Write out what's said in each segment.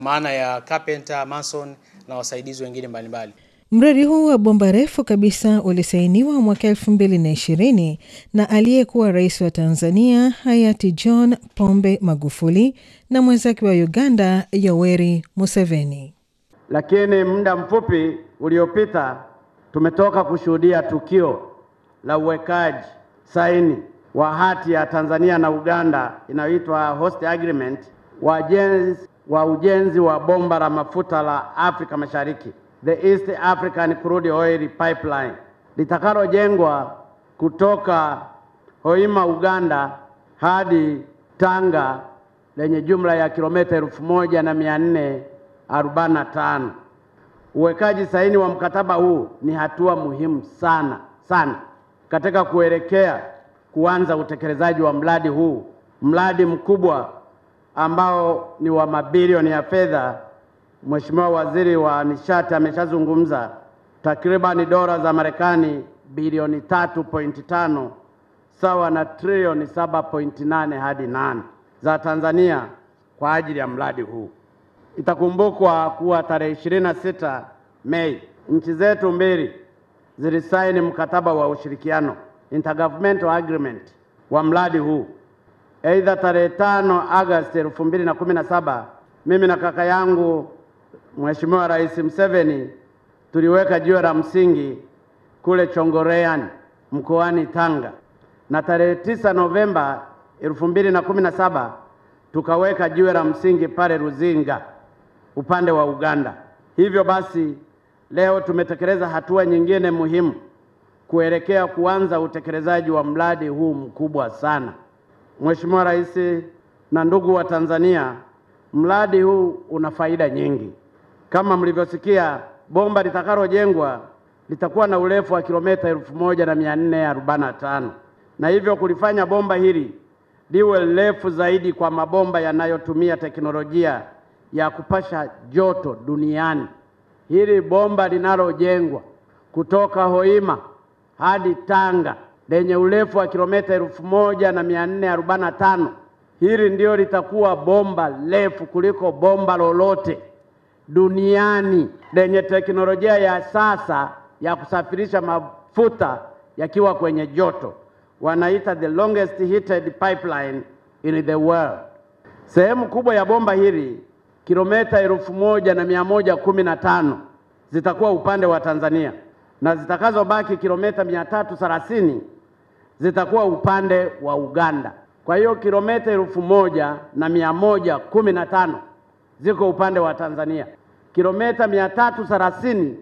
maana ya carpenter, mason na wasaidizi wengine mbalimbali. Mradi huu wa bomba refu kabisa ulisainiwa mwaka elfu mbili na ishirini na aliyekuwa rais wa Tanzania hayati John Pombe Magufuli na mwenzake wa Uganda Yoweri Museveni. Lakini muda mfupi uliopita tumetoka kushuhudia tukio la uwekaji saini wa hati ya Tanzania na Uganda inayoitwa Host Agreement wa ujenzi wa ujenzi wa bomba la mafuta la Afrika Mashariki, the East African Crude Oil Pipeline litakalojengwa kutoka Hoima Uganda hadi Tanga lenye jumla ya kilomita elfu moja na mia nne arobaini na tano. Uwekaji saini wa mkataba huu ni hatua muhimu sana sana katika kuelekea kuanza utekelezaji wa mradi huu, mradi mkubwa ambao ni wa mabilioni ya fedha. Mheshimiwa Waziri wa Nishati ameshazungumza takribani dola za Marekani bilioni 3.5 sawa na trilioni 7.8 hadi 8 za Tanzania kwa ajili ya mradi huu. Itakumbukwa kuwa tarehe 26 Mei nchi zetu mbili zilisaini mkataba wa ushirikiano intergovernmental agreement wa mradi huu. Aidha, tarehe 5 Agosti 2017 mimi na kaka yangu Mheshimiwa Rais Museveni tuliweka jiwe la msingi kule Chongoleani mkoani Tanga, na tarehe 9 Novemba 2017 tukaweka jiwe la msingi pale Ruzinga upande wa Uganda. Hivyo basi leo tumetekeleza hatua nyingine muhimu kuelekea kuanza utekelezaji wa mradi huu mkubwa sana. Mheshimiwa Rais na ndugu wa Tanzania, mradi huu una faida nyingi. Kama mlivyosikia, bomba litakalojengwa litakuwa na urefu wa kilomita elfu moja na mia nne arobaini na tano na hivyo kulifanya bomba hili liwe refu zaidi kwa mabomba yanayotumia teknolojia ya kupasha joto duniani. Hili bomba linalojengwa kutoka Hoima hadi Tanga lenye urefu wa kilomita elfu moja na mia nne arobaini na tano hili ndio litakuwa bomba refu kuliko bomba lolote duniani lenye teknolojia ya sasa ya kusafirisha mafuta yakiwa kwenye joto, wanaita the longest heated pipeline in the world. Sehemu kubwa ya bomba hili kilomita elfu moja na mia moja kumi na tano zitakuwa upande wa Tanzania na zitakazobaki kilomita mia tatu thelathini zitakuwa upande wa Uganda. Kwa hiyo kilomita elfu moja na mia moja kumi na tano ziko upande wa Tanzania, kilomita mia tatu thelathini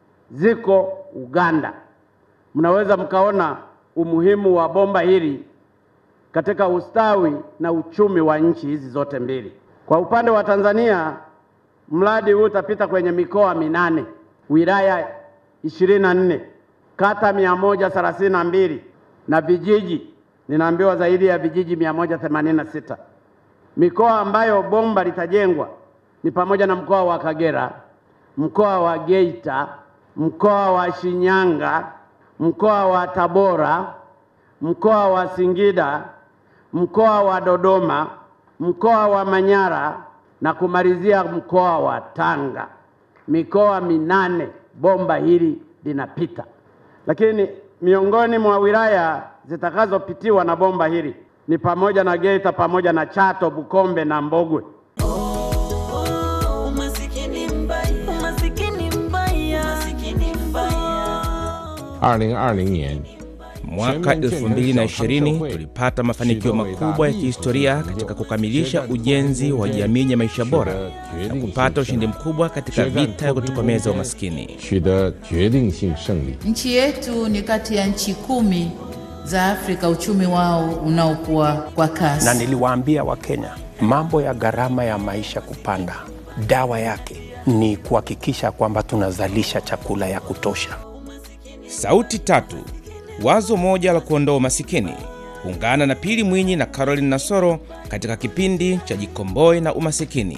ziko Uganda. Mnaweza mkaona umuhimu wa bomba hili katika ustawi na uchumi wa nchi hizi zote mbili. Kwa upande wa Tanzania, mradi huu utapita kwenye mikoa minane, wilaya ishirini na nne, kata mia moja thelathini na mbili na vijiji ninaambiwa zaidi ya vijiji mia moja themanini na sita. Mikoa ambayo bomba litajengwa ni pamoja na mkoa wa Kagera, mkoa wa Geita, mkoa wa Shinyanga, mkoa wa Tabora, mkoa wa Singida, mkoa wa Dodoma, mkoa wa Manyara na kumalizia mkoa wa Tanga. Mikoa minane bomba hili linapita, lakini miongoni mwa wilaya zitakazopitiwa na bomba hili ni pamoja na Geita pamoja na Chato, Bukombe na Mbogwe. Umasikini mbaya, umasikini mbaya, umasikini mbaya. 二零二零年， Mwaka 2020 tulipata mafanikio makubwa ya kihistoria katika kukamilisha ujenzi wa jamii ya maisha bora na kupata ushindi mkubwa katika vita ya kutokomeza umaskini. 取得决定性胜利。 Nchi yetu ni kati ya nchi kumi za Afrika uchumi wao unaokuwa kwa kasi. na niliwaambia Wakenya mambo ya gharama ya maisha kupanda, dawa yake ni kuhakikisha kwamba tunazalisha chakula ya kutosha. Sauti tatu, wazo moja la kuondoa umasikini. Ungana na Pili Mwinyi na Caroline Nasoro katika kipindi cha Jikomboe na Umasikini.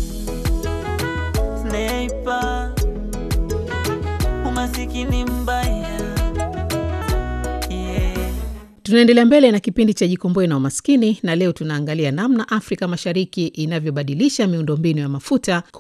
Sniper, umasikini mbaya. Yeah. Tunaendelea mbele na kipindi cha Jikomboe na Umaskini, na leo tunaangalia namna Afrika Mashariki inavyobadilisha miundombinu ya mafuta